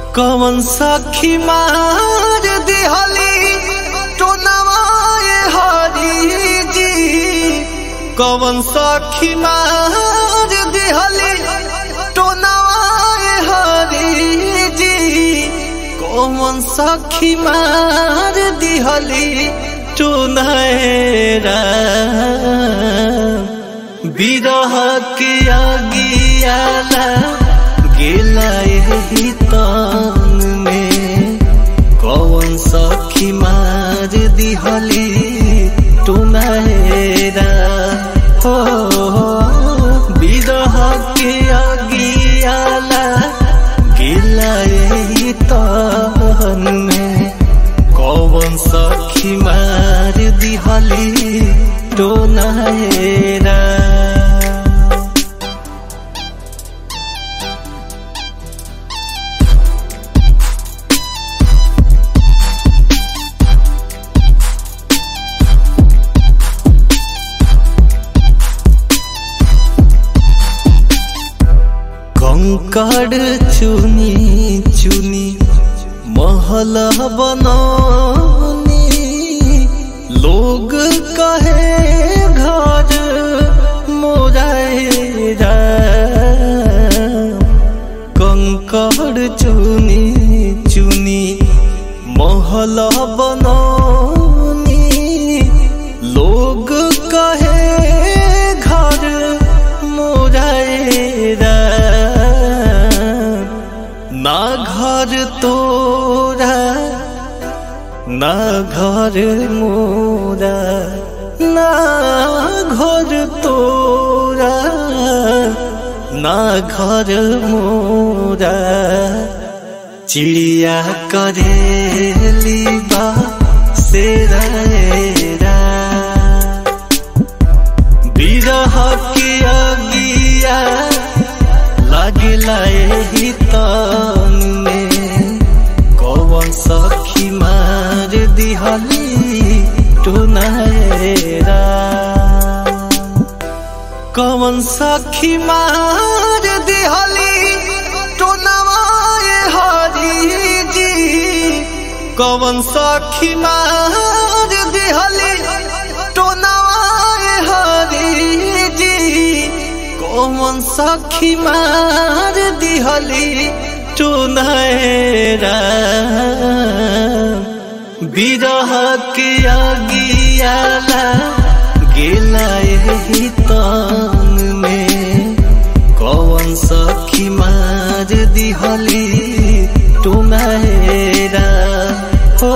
कवन सखी मार दिहली तो नवाए हरी जी कवन सखी मार दिहली तो नवाए हरी जी कवन सखी मार दिहली तो नैरा बिरह के आगियाला गेला यही तान में कौन सखी मार दिहली टुनहेरा हो बिरह के आगियाला गेला यही तान में कौन सखी मार दिहली टुनहेरा कंकड़ चुनी चुनी महल बनौनी लोग कहे घर मोराएरा कंकड़ चुनी चुनी महल बनौनी लोग कहे घर मोराएरा ना घर तोरा ना घर मोरा ना घर तोरा ना घर मोरा चिड़िया करेली बा सेरा बिरह के अगिया लागिला एही तन में कौन सखी मार दिहली टुनहेरा कौन सखी मार दिहली टुनवाए हरी जी कौन सखी मार दिहली टुनवाए हरी जी कौन सखी मार दिहली टुनहेरा बिरह के आगियाला गेला यही तान में कौन सखी मार दिहली टुनहेरा हो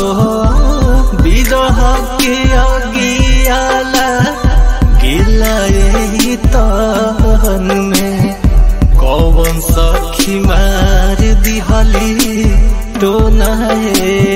बिरह के आगियाला गेला यही तान में कौन सखी मार दिहली टोनहेरा